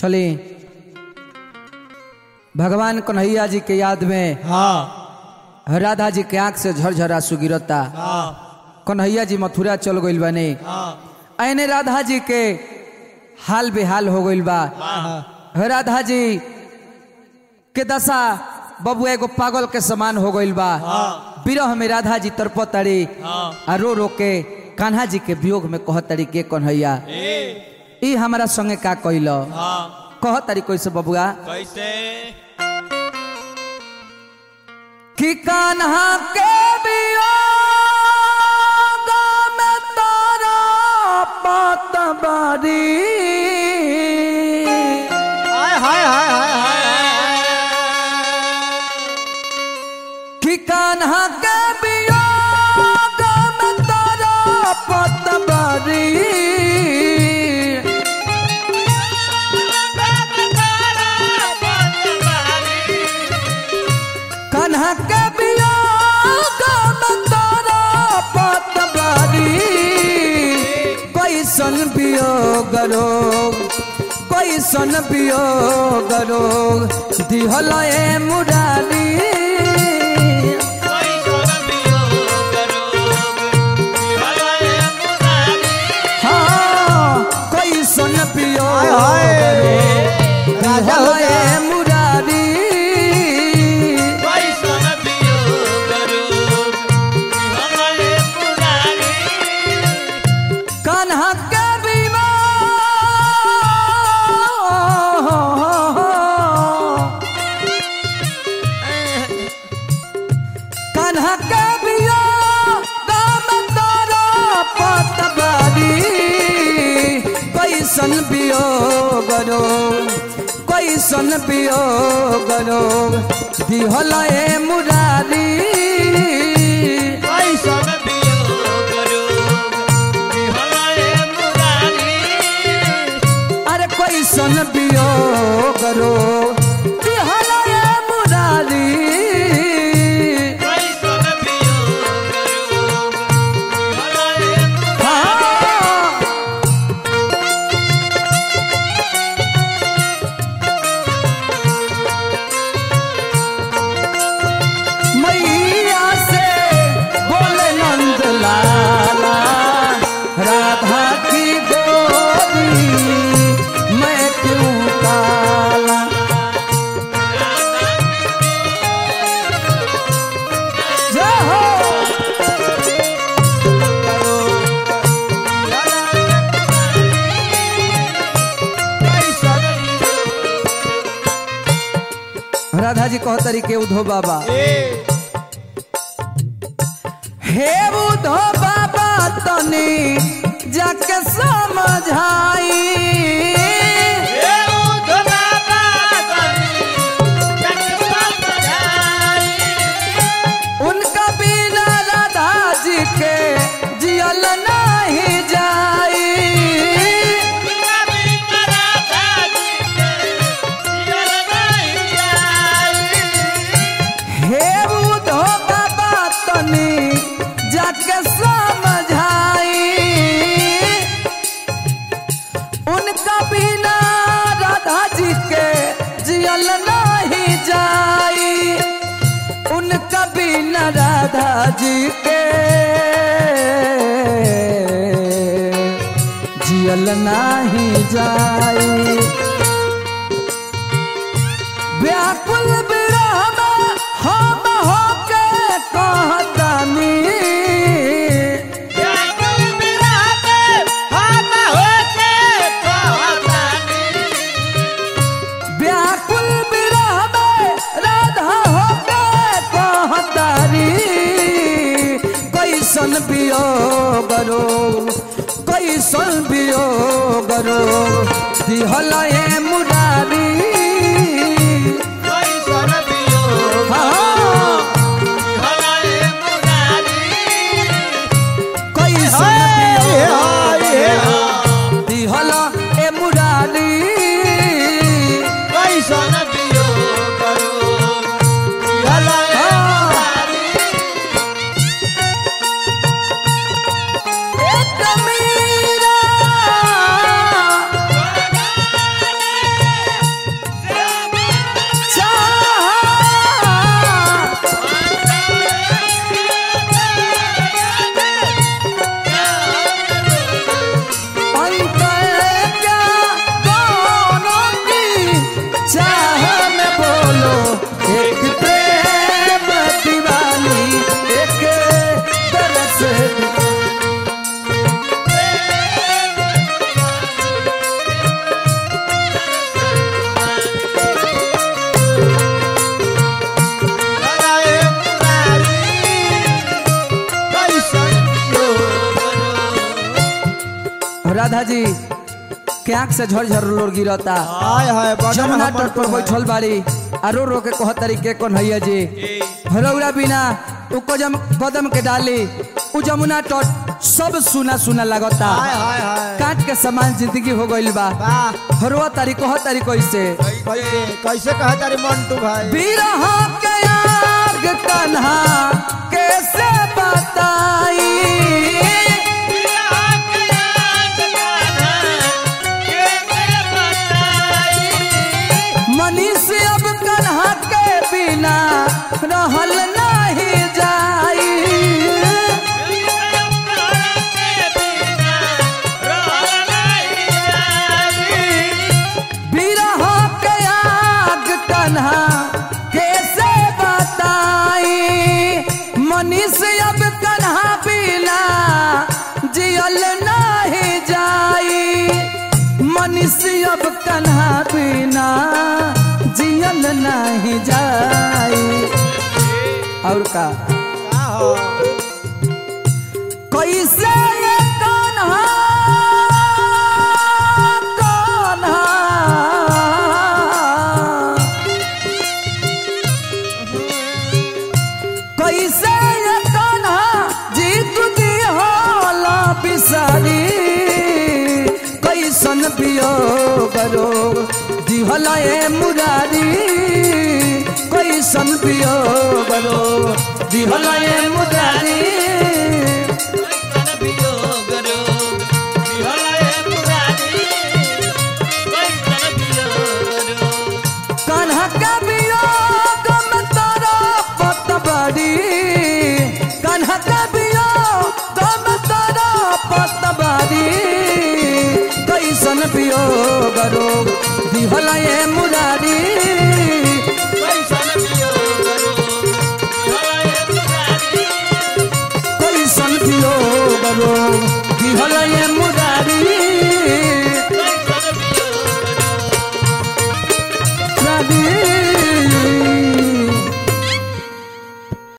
चली भगवान कन्हैया जी के याद में हाँ राधा जी के आंख से झरझरा आंसू गिरता हाँ कन्हैया जी मथुरा चल गइल बने हाँ ऐने राधा जी के हाल बेहाल हो गइल बा हाँ राधा जी के दशा बबुआ एगो पागल के समान हो गइल बा हाँ विरह में राधा जी तरपतड़ी हाँ आ रो रो के कान्हा जी के वियोग में कहतड़ी के कन्हैया ए ई हमारा संगे का कइल हाँ कहतड़ी कैसे बबुआ कैसे कि कान्हा के वियोग में तारा पतवारी हाय हाय हाय हाय हाय कि कान्हा के वियोग में तारा पतवारी कान्हा के वियोग में तारा पतवारी कैसन वियोग रोग कैसन वियोग रोग दिहल ए मुरारी हाँ कैसन वियोग हाय हाय। रोग राजा हो दिहल ए जा। मुरारी कान्हा के विवाह कान्हा के विवाह गाम तारा पतवारी कैसन वियोग रो कैसन वियोग रो दिहल ए मुरारी अरे कैसन वियोग रो दिहल ए मुरारी हाँ मैया से बोले नंद लाला राधा की गोरी मैं क्यों काला जय हो राधा जी कहतरी के उधो बाबा हे उधो बाबा तनी जाके समझाई उनका बिना राधा जी के जियल नहीं जाई हे उधो बाबा तनी जाके समझाई उनका बिना राधा जी के जियल नहीं जाई उनका बिना राधा जी के जियल नहीं जाई व्याकुल विरह में हम होके कहतानी व्याकुल विरह में राधा होके कहतारी कैसन वियोग रो कैसन वियोग रो दिहल ए मुरारी हाँ कैसन वियोग रो दिहल ए मुरारी एक मीरा राधा जी के आंख से झरझर लोर गिरता हाय हाय बदन जमुना हमर तट पर तो है। बैठल बाड़ी आ रो रो के कह तरीके कौन हैया जी भरौरा बिना उ कदम कदम के डाली उ जमुना तट सब सुना सुना लगता हाय हाय हाय काट के समान जिंदगी हो गइल बा वाह हरवा तारी कह तारी कैसे कैसे कैसे कहा तारी मंटू भाई बिरह के आग कन्हा कैसे बताई मनीष अब कन्हा के बिना रहल नहीं जाई बिरह के आग कन्हा कैसे बताई मनीष अब कन्हा बिना जियल नहीं जाई मनीष अब कन्हा बिना जियल नहीं जाई और का का हो कैसे ये कान्हा कान्हा कैसे ये कान्हा जीत दी होला बिसारी कैसन पियो करो दिहला ए मुरारी कैसन पियो करो दिहला ए मुरारी कान्हा का वियोग में तारा पतवारी कान्हा का वियोग में तारा पतवारी कैसन वियोग रोग दिहला ये मुरारी कैसन वियोग रोग दिहला ये मुरारी मुरारी